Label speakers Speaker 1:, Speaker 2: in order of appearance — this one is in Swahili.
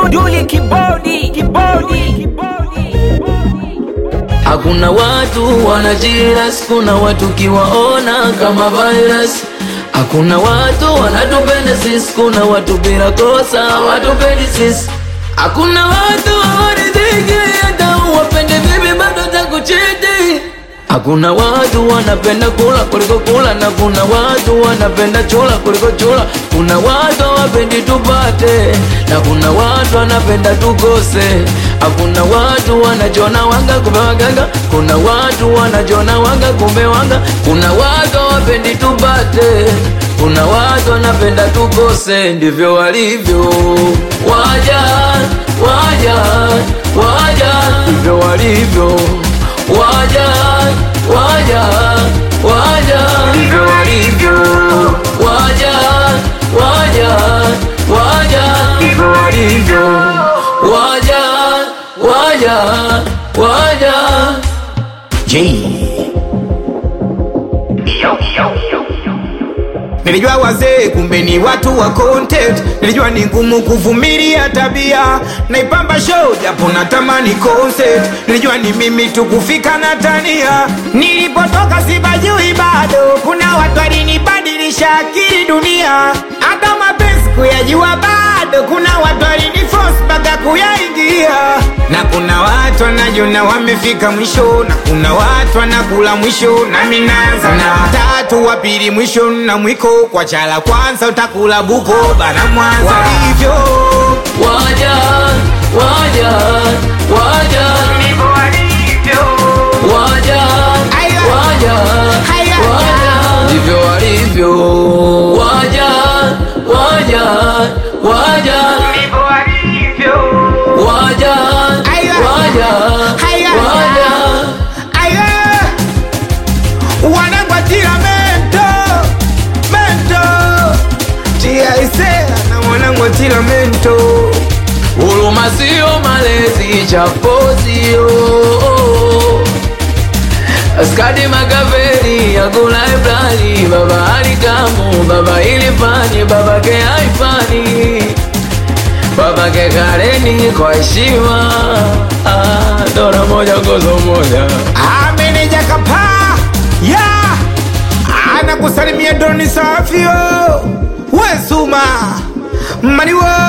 Speaker 1: Duli kibodi kibodi
Speaker 2: Hakuna watu wanajiras, kuna watu kiwaona kama virus. Hakuna watu wanatupenda sisi, kuna watu bila kosa watupendi sisi. Hakuna watu hawaridhiki, hata uwapende vipi bado takuchiti. Hakuna watu wanapenda kula kuliko kula, na kuna watu wanapenda chula kuliko chula. Kuna watu hawapendi tupate, na kuna watu wanapenda tukose. Hakuna watu wanajona wanga kumbe waganga, kuna watu wanajona wanga kumbe wanga. Kuna watu hawapendi tupate, kuna watu wanapenda tukose. Ndivyo walivyo waja, waja, waja, ndivyo walivyo waja waja waja ndivyo walivyo waja waja waja ndivyo walivyo waja waja waja
Speaker 3: Nilijua wazee kumbe ni watu wa content. Nilijua ni ngumu kuvumilia tabia, naipamba show japo natamani concert. Nilijua ni mimi tu kufika na tania, nilipotoka sibajui bado. Kuna watu walinibadilisha akili dunia, hata mapenzi kuyajua bado. Kuna watu waliniforce mpaka kuyaingia, na kuna watu wanajona wamefika mwisho, na kuna watu wanakula mwisho, nami naanza na watatu wa pili mwisho na mwiko kwa chala kwanza utakula buko bana mwanza walivyo
Speaker 2: waja waja waja waja
Speaker 3: Aya.
Speaker 2: waja
Speaker 3: Aya.
Speaker 2: waja ndivyo walivyo waja waja waja waja
Speaker 3: Aya.
Speaker 2: waja
Speaker 3: Aya.
Speaker 2: waja
Speaker 3: Aye. wanagwatira mento mento tiaisea na wanangwatira mento
Speaker 2: Huruma sio malezi, chapo sio Askadi Makaveli yakula Ibrani, baba alikamu, baba ilifani, baba ke haifani, baba ke kareni kwa heshima. Ah, dora moja gozo moja
Speaker 3: ameneja kapa ya anakusalimia doni safio wesuma maniwo